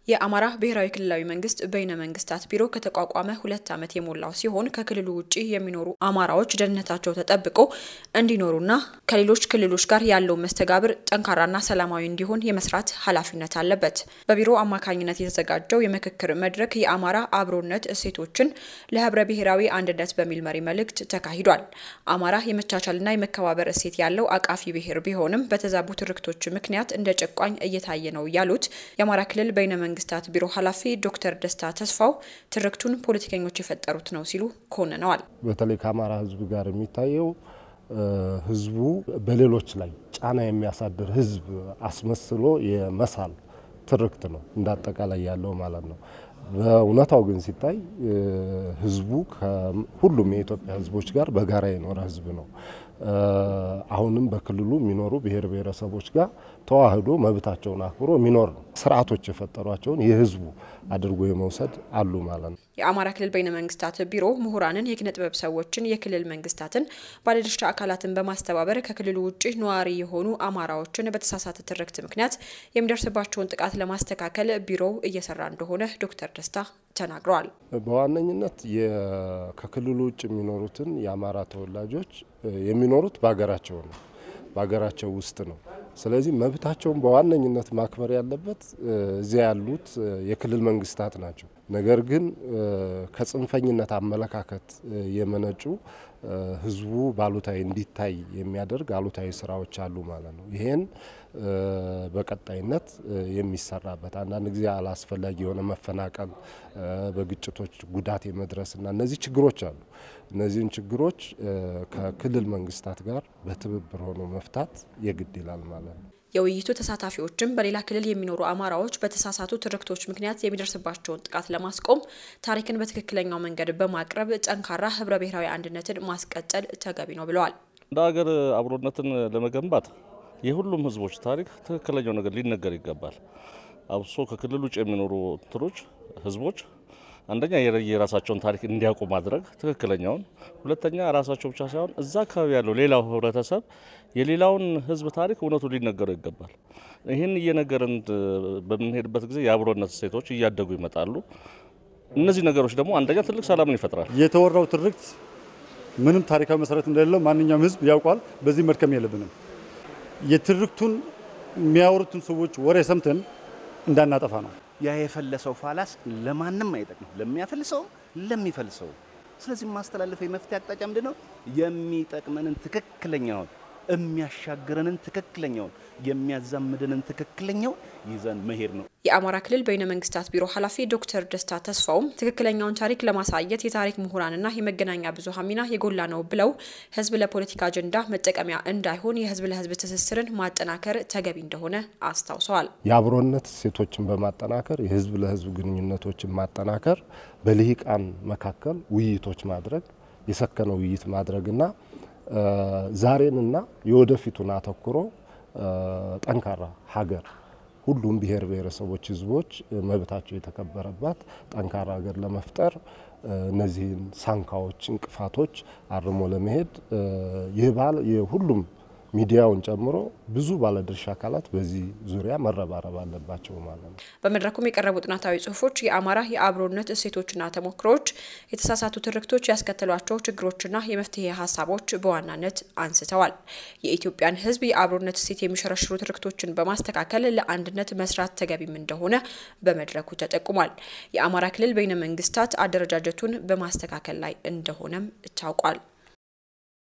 የአማራ ብሔራዊ ክልላዊ መንግስት በይነ መንግስታት ቢሮ ከተቋቋመ ሁለት ዓመት የሞላው ሲሆን ከክልሉ ውጭ የሚኖሩ አማራዎች ደህንነታቸው ተጠብቆ እንዲኖሩና ከሌሎች ክልሎች ጋር ያለው መስተጋብር ጠንካራና ሰላማዊ እንዲሆን የመስራት ኃላፊነት አለበት። በቢሮ አማካኝነት የተዘጋጀው የምክክር መድረክ የአማራ አብሮነት እሴቶችን ለህብረ ብሔራዊ አንድነት በሚል መሪ መልእክት ተካሂዷል። አማራ የመቻቻልና የመከባበር እሴት ያለው አቃፊ ብሔር ቢሆንም በተዛቡ ትርክቶች ምክንያት እንደ ጨቋኝ እየታየ ነው ያሉት የአማራ ክልል በይነ መንግስታት ቢሮ ኃላፊ ዶክተር ደስታ ተስፋው ትርክቱን ፖለቲከኞች የፈጠሩት ነው ሲሉ ኮንነዋል። በተለይ ከአማራ ህዝብ ጋር የሚታየው ህዝቡ በሌሎች ላይ ጫና የሚያሳድር ህዝብ አስመስሎ የመሳል ትርክት ነው እንዳጠቃላይ ያለው ማለት ነው። በእውነታው ግን ሲታይ ህዝቡ ከሁሉም የኢትዮጵያ ህዝቦች ጋር በጋራ የኖረ ህዝብ ነው። አሁንም በክልሉ የሚኖሩ ብሔር ብሔረሰቦች ጋር ተዋህዶ መብታቸውን አክብሮ የሚኖር ነው። ስርዓቶች የፈጠሯቸውን የህዝቡ አድርጎ የመውሰድ አሉ ማለት ነው። የአማራ ክልል በይነ መንግስታት ቢሮ ምሁራንን፣ የኪነ ጥበብ ሰዎችን፣ የክልል መንግስታትን፣ ባለድርሻ አካላትን በማስተባበር ከክልሉ ውጭ ነዋሪ የሆኑ አማራዎችን በተሳሳተ ትርክት ምክንያት የሚደርስባቸውን ጥቃት ለማስተካከል ቢሮው እየሰራ እንደሆነ ዶክተር ደስታ ተናግረዋል። በዋነኝነት ከክልሉ ውጭ የሚኖሩትን የአማራ ተወላጆች የሚኖሩት በሀገራቸው ነው፣ በሀገራቸው ውስጥ ነው። ስለዚህ መብታቸውን በዋነኝነት ማክበር ያለበት እዚያ ያሉት የክልል መንግስታት ናቸው። ነገር ግን ከጽንፈኝነት አመለካከት የመነጩ ህዝቡ ባሉታዊ እንዲታይ የሚያደርግ አሉታዊ ስራዎች አሉ ማለት ነው። ይሄን በቀጣይነት የሚሰራበት አንዳንድ ጊዜ አላስፈላጊ የሆነ መፈናቀል፣ በግጭቶች ጉዳት የመድረስና እነዚህ ችግሮች አሉ። እነዚህን ችግሮች ከክልል መንግስታት ጋር በትብብር ሆኖ መፍታት የግድ ይላል ማለት ነው። የውይይቱ ተሳታፊዎችም በሌላ ክልል የሚኖሩ አማራዎች በተሳሳቱ ትርክቶች ምክንያት የሚደርስባቸውን ጥቃት ለማስቆም ታሪክን በትክክለኛው መንገድ በማቅረብ ጠንካራ ህብረ ብሔራዊ አንድነትን ማስቀጠል ተገቢ ነው ብለዋል። እንደ ሀገር አብሮነትን ለመገንባት የሁሉም ህዝቦች ታሪክ ትክክለኛው ነገር ሊነገር ይገባል። አብሶ ከክልል ውጭ የሚኖሩ እንትኖች ህዝቦች አንደኛ የራሳቸውን ታሪክ እንዲያውቁ ማድረግ ትክክለኛውን፣ ሁለተኛ ራሳቸው ብቻ ሳይሆን እዛ አካባቢ ያለው ሌላው ህብረተሰብ የሌላውን ህዝብ ታሪክ እውነቱ ሊነገረው ይገባል። ይህን እየነገርን በምንሄድበት ጊዜ የአብሮነት እሴቶች እያደጉ ይመጣሉ። እነዚህ ነገሮች ደግሞ አንደኛ ትልቅ ሰላምን ይፈጥራል። የተወራው ትርክት ምንም ታሪካዊ መሰረት እንደሌለው ማንኛውም ህዝብ ያውቋል። በዚህ መድከም የለብንም። የትርክቱን የሚያወሩትን ሰዎች ወሬ ሰምተን እንዳናጠፋ ነው። ያ የፈለሰው ፋላስ ለማንም አይጠቅም፣ ለሚያፈልሰውም ለሚፈልሰው። ስለዚህ ማስተላለፈው የመፍትሄ አቅጣጫ ምንድን ነው? የሚጠቅመንን ትክክለኛውን የሚያሻግረንን ትክክለኛውን የሚያዛምድንን ትክክለኛው ይዘን መሄድ ነው። የአማራ ክልል በይነ መንግስታት ቢሮ ኃላፊ ዶክተር ደስታ ተስፋውም ትክክለኛውን ታሪክ ለማሳየት የታሪክ ምሁራንና የመገናኛ ብዙኃን ሚና የጎላ ነው ብለው ህዝብ ለፖለቲካ አጀንዳ መጠቀሚያ እንዳይሆን የህዝብ ለህዝብ ትስስርን ማጠናከር ተገቢ እንደሆነ አስታውሰዋል። የአብሮነት እሴቶችን በማጠናከር የህዝብ ለህዝብ ግንኙነቶችን ማጠናከር፣ በልሂቃን መካከል ውይይቶች ማድረግ፣ የሰከነ ውይይት ማድረግና ዛሬንና የወደፊቱን አተኩሮ ጠንካራ ሀገር ሁሉም ብሔር ብሔረሰቦች፣ ህዝቦች መብታቸው የተከበረባት ጠንካራ ሀገር ለመፍጠር እነዚህን ሳንካዎች፣ እንቅፋቶች አርሞ ለመሄድ ይህ ባል የሁሉም ሚዲያውን ጨምሮ ብዙ ባለድርሻ አካላት በዚህ ዙሪያ መረባረብ አለባቸው ማለት ነው። በመድረኩም የቀረቡ ጥናታዊ ጽሁፎች የአማራ የአብሮነት እሴቶችና ተሞክሮዎች፣ የተሳሳቱ ትርክቶች ያስከተሏቸው ችግሮችና የመፍትሄ ሀሳቦች በዋናነት አንስተዋል። የኢትዮጵያን ህዝብ የአብሮነት እሴት የሚሸረሽሩ ትርክቶችን በማስተካከል ለአንድነት መስራት ተገቢም እንደሆነ በመድረኩ ተጠቁሟል። የአማራ ክልል በይነ መንግስታት አደረጃጀቱን በማስተካከል ላይ እንደሆነም ታውቋል።